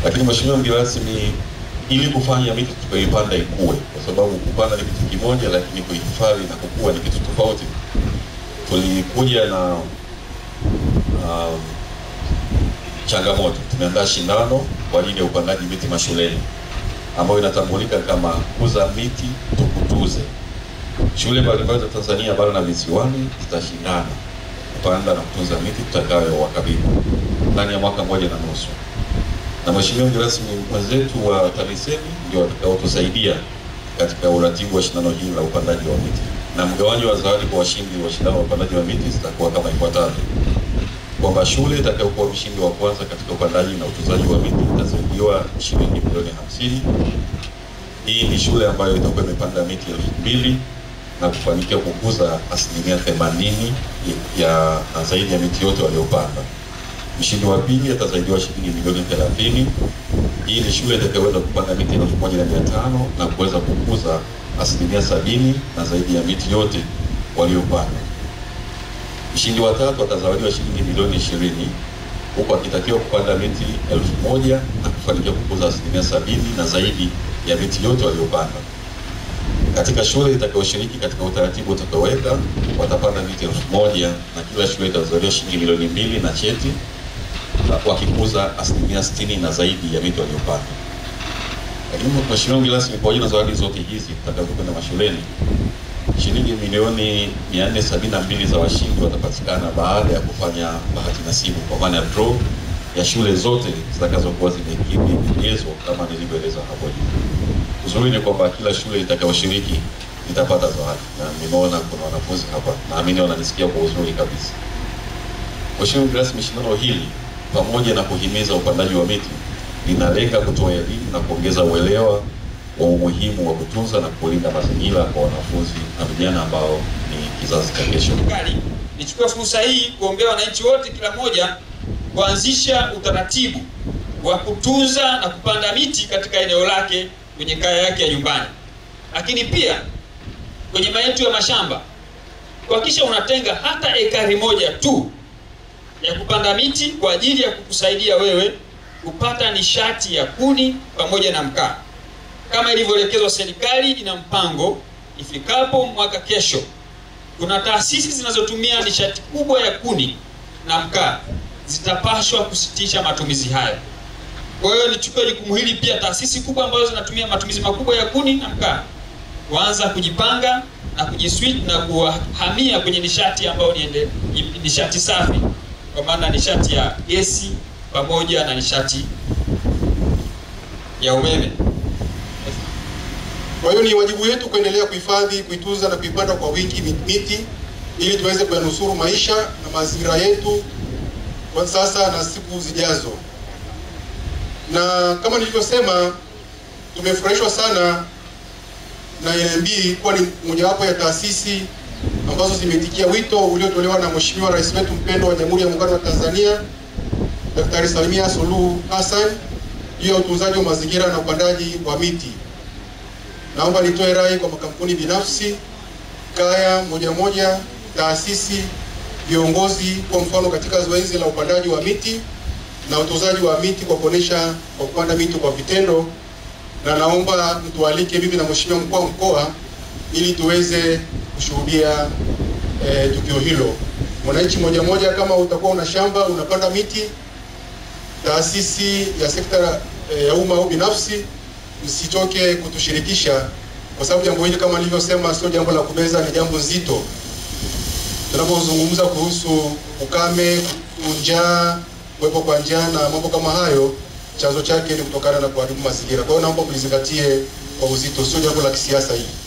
Lakini mheshimiwa mgeni rasmi, ili kufanya miti tukaipanda ikue, kwa sababu kupanda ni kitu kimoja, lakini kuhifadhi na kukua ni kitu tofauti. Tulikuja na um, changamoto. Tumeandaa shindano kwa ajili ya upandaji miti mashuleni ambayo inatambulika kama kuza miti tukutuze. Shule mbalimbali za Tanzania bara na visiwani zitashindana kupanda na kutunza miti tutakayo wakabidhi ndani ya mwaka mmoja na nusu, na mheshimiwa mgeni rasmi, wenzetu wa TAMISEMI ndio watakaotusaidia katika uratibu wa shindano hili la upandaji wa miti, na mgawanyo wa zawadi kwa washindi wa shindano la upandaji wa miti zitakuwa kama ifuatavyo kwamba shule itakayokuwa mshindi wa kwanza katika upandaji na utunzaji wa miti itazaidiwa shilingi milioni hamsini. Hii ni shule ambayo itakuwa imepanda miti elfu mbili na kufanikiwa kukuza asilimia themanini ya na zaidi ya miti yote waliopanda. Mshindi wa pili atazaidiwa shilingi milioni thelathini. Hii ni shule itakayoweza kupanda miti elfu moja na mia tano na kuweza kukuza asilimia sabini na zaidi ya miti yote waliopanda. Mshindi wa tatu atazawadiwa shilingi milioni ishirini huku akitakiwa kupanda miti elfu moja na kufanikiwa kukuza asilimia sabini na zaidi ya miti yote waliopanda. Katika shule itakayoshiriki katika utaratibu utakaoweka watapanda miti elfu moja na kila shule itazawadiwa shilingi milioni mbili na cheti wakikuza asilimia sitini na zaidi ya miti waliopanda. Lakini mheshimiwa mgeni rasmi, pamoja na zawadi zote hizi tutakazokwenda mashuleni shilingi milioni 472 za washindi watapatikana baada ya kufanya bahati nasibu kwa maana ya draw ya shule zote zitakazokuwa zimekidhi vigezo kama nilivyoeleza hapo juu. Uzuri ni kwamba kila shule itakayoshiriki itapata zawadi, na nimeona kuna wanafunzi hapa, naamini wananisikia kwa uzuri kabisa. Mheshimiwa mgeni rasmi, shindano hili pamoja na kuhimiza upandaji wa miti linalenga kutoa elimu na kuongeza uelewa wa umuhimu wa kutunza na kulinda mazingira kwa wanafunzi na vijana ambao ni kizazi cha kesho. Serikali nichukue fursa hii kuombea wananchi wote, kila mmoja kuanzisha utaratibu wa kutunza na kupanda miti katika eneo lake kwenye kaya yake ya nyumbani, lakini pia kwenye maeneo ya mashamba kuhakikisha unatenga hata ekari moja tu ya kupanda miti kwa ajili ya kukusaidia wewe kupata nishati ya kuni pamoja na mkaa kama ilivyoelekezwa. Serikali ina mpango ifikapo mwaka kesho, kuna taasisi zinazotumia nishati kubwa ya kuni na mkaa zitapashwa kusitisha matumizi hayo. Kwa hiyo nichukue jukumu hili pia, taasisi kubwa ambazo zinatumia matumizi makubwa ya kuni na mkaa kuanza kujipanga na kujiswitch na kuhamia kwenye nishati ambayo ni nishati safi, kwa maana nishati ya gesi pamoja na nishati ya umeme. Kwa hiyo ni wajibu wetu kuendelea kuhifadhi, kuitunza na kuipanda kwa wingi miti ili tuweze kuyanusuru maisha na mazingira yetu kwa sasa na siku zijazo. Na kama nilivyosema, tumefurahishwa sana na NMB kuwa ni mojawapo ya taasisi ambazo zimeitikia wito uliotolewa na Mheshimiwa Rais wetu mpendwa wa Jamhuri ya Muungano wa Tanzania Daktari Samia Suluhu Hassan juu ya utunzaji wa mazingira na upandaji wa miti. Naomba nitoe rai kwa makampuni binafsi, kaya moja moja, taasisi, viongozi kwa mfano katika zoezi la upandaji wa miti na utunzaji wa miti kwa kuonesha kwa kupanda miti kwa vitendo, na naomba mtualike mimi na Mheshimiwa mkuu wa mkoa ili tuweze kushuhudia eh, tukio hilo. Mwananchi moja moja, kama utakuwa una shamba unapanda miti, taasisi ya sekta eh, ya umma au binafsi msitoke kutushirikisha kwa sababu jambo hili kama nilivyosema, sio jambo la kubeza, ni jambo zito. Tunapozungumza kuhusu ukame, njaa, kuwepo kwa njaa na mambo kama hayo, chanzo chake ni kutokana na kuharibu mazingira. Kwa hiyo naomba mlizingatie kwa uzito, sio jambo la kisiasa hili.